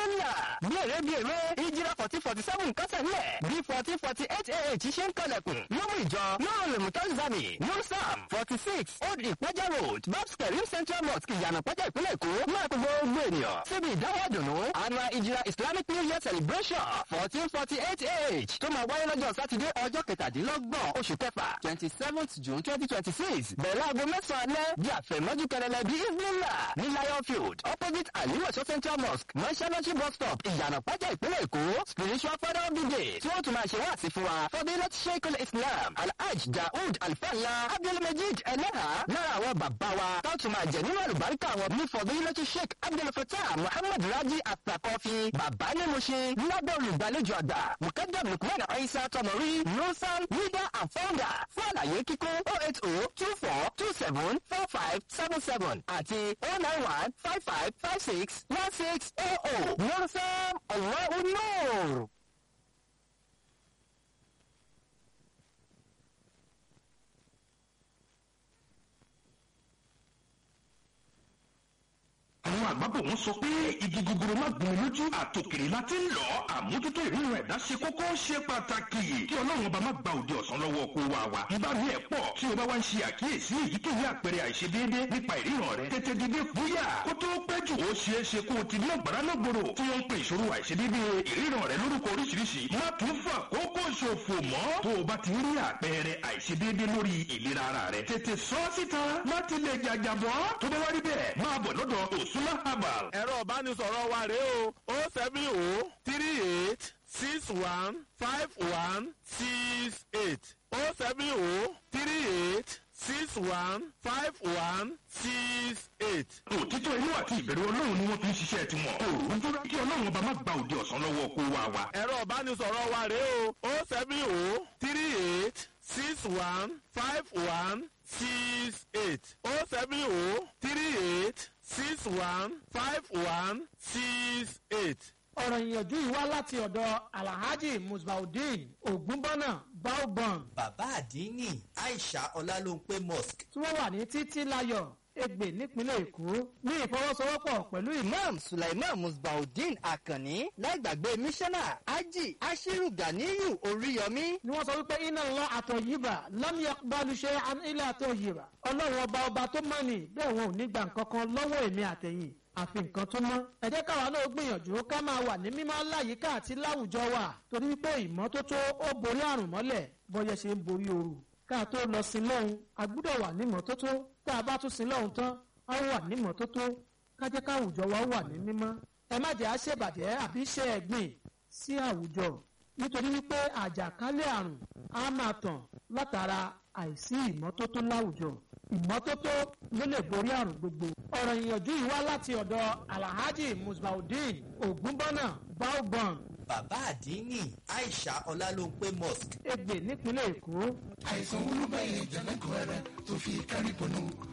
isbilla bí èrè bí èrè ìjìrà fourteen forty seven kásẹ̀ nílẹ̀ bí fourteen forty eight ah ṣe ń kalẹ̀kùn lọ́mú ìjọ lọ́rùn lèmú tọ́sídàmì nùsàm forty six old ìpẹ́jà road babs karim central mosque ìyànà pẹ́jà ìpínlẹ̀ èkó máa kó gbogbo ènìyàn síbi ìdáwọ́ dùnú annual ìjìrà islamic new year celebration fourteen forty eight ah tó máa wáyé lọ́jọ́ sátidé ọjọ́ kẹtàdínlọ́gbọ̀n oṣù kẹfà twenty seventh june twenty twenty six bẹ̀rẹ̀ aago mẹ́sàn-án alẹ́ di àfẹ̀mọ́jú kẹrẹlẹ bí isbilla ní lion field opposite aliwẹ̀sọ central mosque mọ́ṣáláṣí bus stop ìyànà pẹ́jà ìpínlẹ̀ èkó spiritual father of the day tí wọ́n tún máa ṣe wá sí fún wa fadilat sheikh islam alhaj daoud alfala abdulmajid eleha lára àwọn bàbá wa tó tún máa jẹ nínú àlùbáríkà wọn ní fadilat sheikh abdulfatah muhammad raji atakọfi bàbá ní mo ṣe lábẹ́ olùgbàlejò àgbà mukadam lukman aisa tọmọrí nusan leader and founder fún àlàyé kíkún oh eight oh two four two seven four five seven seven àti oh nine one five five five six one six oh oh nusan allahu nur. àwọn àgbàbọ̀ wọn sọ pé igi gogoro má gún mi lójú àtòkèrè la ti ń lọ àmójútó ìrírun ẹ̀dá ṣe kókó ṣe pàtàkì kí ọlọ́run ọba má gba òde ọ̀sán lọ́wọ́ kó wa wa. ìbá mi ẹ̀ pọ̀ tí o bá wá ń ṣe àkíyèsí èyíkéyìí àpẹẹrẹ àìṣedéédé nípa ìríran rẹ tètè dìde fúyà kó tó pẹ́ jù ó ṣeé ṣe kó o ti ní ọ̀gbára lọ́gbòrò tí wọ́n ń pe ìṣòro àìṣedéédé ìríran rẹ lórúkọ oríṣiríṣi má tún fà kókó ṣòfò mọ́ tó o bá ti rí àpẹẹrẹ àìṣedéédé lórí ìlera ara rẹ tètè sọ síta láti lè jàjàbọ́ tó bá wá rí bẹ́ẹ̀ máa bọ̀ lọ́dọ̀ òsúnmá herbal ẹ̀rọ ìbánisọ̀rọ̀ wa rèé o o seven o three eight six one five one six eight o seven o three eight six one five one six eight. òtítọ́ inú àti ìbẹ̀rù ọlọ́run ni wọ́n fi ń ṣiṣẹ́ tiwọn. òòrùn dúró kí ọlọ́run ọba má gba òde ọ̀sán lọ́wọ́ kó wa wa. ẹ̀rọ ìbánisọ̀rọ̀ wa rèé o o seven o three eight six one five one six eight o seven o three eight six one five one six eight. ọ̀rọ̀ ìyànjú yìí wá láti ọ̀dọ̀ alhaji musbaudeen ogunbọ́nà baobon bàbá àdínní aisha ọlálóńpé mosque tí wọ́n wà ní títí láyọ̀ ègbè nípínlẹ̀ èkó ní ìfọwọ́sowọ́pọ̀ pẹ̀lú ìmọ̀ imam sulaiman musbaudeen akanni láìgbàgbé mísánná ají ashiru ganiyu oríyọmí ni wọ́n sọ wípé iná ńlá àtọ̀yìbà lámìyà balùṣe ilé àtọ̀yìbà ọlọ́run ọba ọba tó mọ̀ ní bẹ́ẹ̀ wọn ò ní gba nǹkan kan lọ́wọ́ èmi àtẹ̀yìn àfi nǹkan tó mọ́. ẹ jẹ́ káwa náà gbìyànjú ká máa wà ní mímọ́ láyìíká àti láwùjọ wa torí wípé ìmọ́tótó ó borí àrùn mọ́lẹ̀ bọ́yẹ ṣe ń borí ooru. ká tó lọ sí lọ́hùn a gbúdọ̀ wà ní mọ́tótó tá a bá tún sí lọ́hùn tán a wà ní mọ́tótó ká jẹ́ káwùjọ wa wà ní mímọ́. ẹ má jẹ́ àṣebàjẹ́ àbí ṣe ẹ̀gbìn sí àwùjọ nítorí wípé àjàkálẹ̀ àrùn á máa tàn látara àìsí ìmọ́tótó láwùjọ ìmọ́tótó ló lè borí àrùn gbogbo. ọ̀rọ̀ ìyànjú yìí wá láti ọ̀dọ̀ alhaji musbaudeen ogunbọ́nà baobon bàbá àdínní aisha ọlálóńpé mosque ègbè nípínlẹ̀ èkó. àìsàn olúbẹ̀yẹ jẹ̀lẹ́kọ̀ọ́ rẹ̀ tó fi kárí bọ̀nù